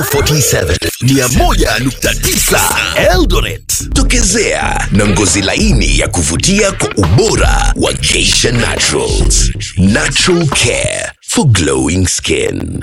47 101.9 Eldoret. Tokezea na ngozi laini ya kuvutia kwa ubora wa Geisha Naturals. Natural care for glowing skin.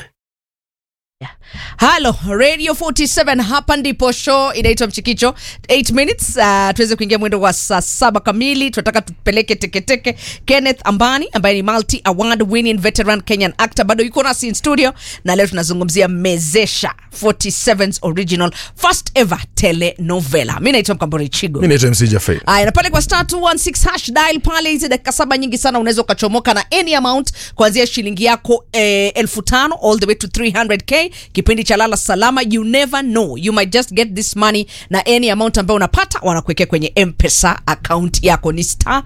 halo radio 47 hapa ndipo show inaitwa mchikicho 8 minutes uh, tuweze kuingia mwendo wa saa saba kamili tunataka tupeleke teketeke kenneth ambani ambaye ni multi award winning veteran kenyan actor bado yuko nasi in studio na leo tunazungumzia mezesha 47's original first ever telenovela mi naitwa mkambori chigo mi naitwa mc jafei Aya, na pale kwa star 216 hash dial pale, hizi dakika saba nyingi sana, unaweza ukachomoka na any amount kuanzia shilingi yako eh, elfu tano all the way to 300k. Kipindi cha lala salama, you never know, you might just get this money na any amount ambayo unapata wanakuwekea kwenye mpesa account yako, ni star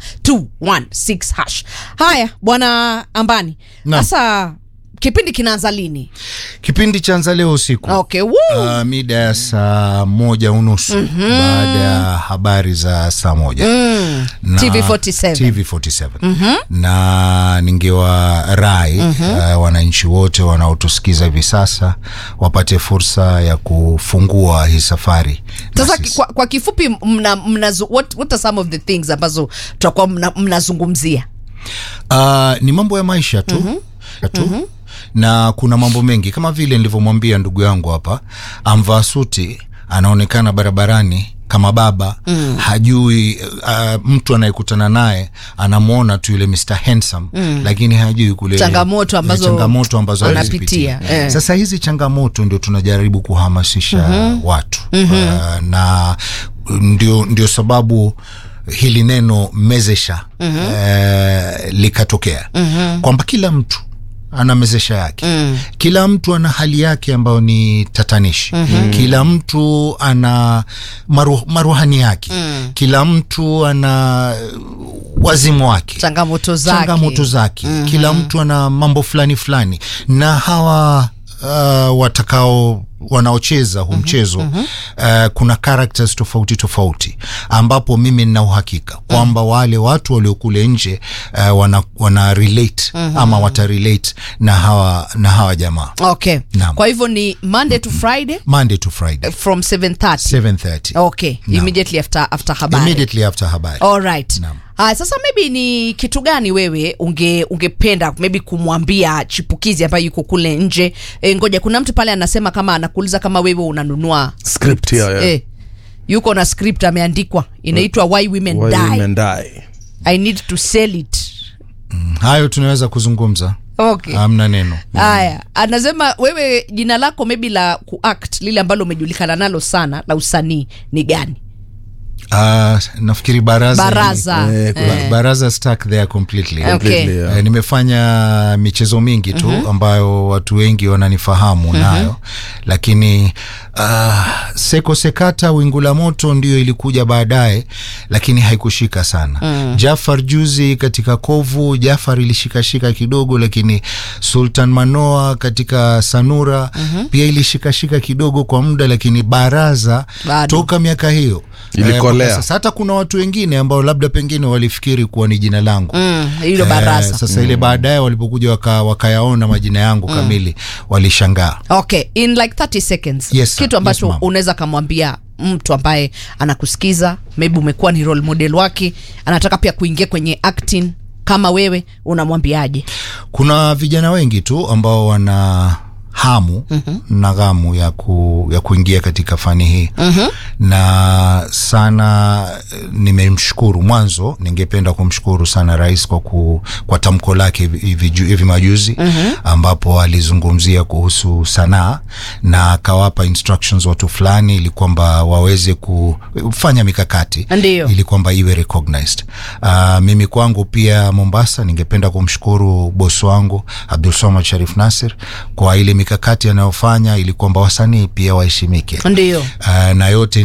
216 hash. Haya bwana Ambani, Naam. sasa kipindi kinaanza lini? kipindi chanza leo usiku Okay, woo! Uh, mida ya saa moja unusu mm-hmm. baada ya habari za saa moja mm. TV47. TV47 mm-hmm. na ningewa rai mm-hmm. uh, wananchi wote wanaotusikiza hivi sasa wapate fursa ya kufungua hii safari na sasa sisi. kwa, kwa kifupi mna, mna, what, what are some of the things ambazo tutakuwa mna- mnazungumzia Uh, ni mambo ya maisha tu mm-hmm. tu mm-hmm. na kuna mambo mengi kama vile nilivyomwambia ndugu yangu hapa amvaa suti anaonekana barabarani kama baba mm. hajui uh, mtu anayekutana naye anamwona tu yule Mr. Handsome mm. lakini hajui kule Changamoto ambazo changamoto ambazo anapitia, alizipitia. eh. Sasa hizi changamoto ndio tunajaribu kuhamasisha mm-hmm. watu mm-hmm. uh, na ndio, ndio sababu hili neno mezesha mm-hmm. eh, likatokea mm-hmm. kwamba kila mtu ana mezesha yake mm. kila mtu ana hali yake ambayo ni tatanishi mm-hmm. kila mtu ana maru, maruhani yake mm. kila mtu ana wazimu wake changamoto zake changamoto zake mm-hmm. kila mtu ana mambo fulani fulani na hawa uh, watakao wanaocheza huu mchezo mm-hmm. uh, kuna characters tofauti tofauti ambapo mimi nina uhakika kwamba wale watu waliokule nje uh, wana, wana relate mm-hmm. ama wata relate na hawa na hawa jamaa okay Naam. kwa hivyo ni monday to friday monday to friday from 730 730 okay immediately after, after habari immediately after habari alright Naam. Haya, sasa maybe ni kitu gani wewe unge ungependa maybe kumwambia chipukizi ambaye yuko kule nje e, ngoja kuna mtu pale anasema kama anakuuliza kama wewe unanunua Script, yeah, yeah. Eh, yuko na script ameandikwa inaitwa why women Why die women die. i need to sell it hayo tunaweza kuzungumza okay hamna neno haya anasema wewe jina lako maybe la kuact lile ambalo umejulikana nalo sana la usanii ni gani Uh, nafikiri baraza baraza Eh, Ba- baraza stuck there completely Okay. Completely, yeah. Eh, nimefanya michezo mingi tu mm-hmm. ambayo watu wengi wananifahamu mm-hmm. nayo lakini uh, seko sekata wingu la moto ndio ilikuja baadaye lakini haikushika sana mm. jafar juzi katika kovu jafar ilishikashika kidogo lakini sultan manoa katika sanura mm-hmm. pia ilishikashika kidogo kwa muda lakini baraza Bado. toka miaka hiyo Ilikolea. mpaka sasa hata kuna watu wengine ambao labda pengine walifikiri kuwa ni jina langu Mm, hilo Eh, baraza sasa ile baadaye walipokuja waka, wakayaona majina yangu kamili walishangaa okay in like 30 seconds Yes, sir. kitu ambacho Yes, ma'am. unaweza kamwambia mtu ambaye anakusikiza maybe umekuwa ni role model wake anataka pia kuingia kwenye acting kama wewe unamwambiaje kuna vijana wengi tu ambao wana hamu mm-hmm. na ghamu ya, ku, ya kuingia katika fani hii mm-hmm. na sana eh, nimemshukuru mwanzo ningependa kumshukuru sana rais kwa, ku, kwa tamko lake hivi- hivi ju- hivi majuzi mm-hmm. ambapo alizungumzia kuhusu sanaa na akawapa instructions watu fulani ili kwamba waweze kufanya mikakati Ndiyo. ili kwamba iwe recognized uh, mimi kwangu pia mombasa ningependa kumshukuru bosi wangu abdul somad sharif nasir kwa ile mikakati anayofanya ili kwamba wasanii pia waheshimike ndio uh, na yote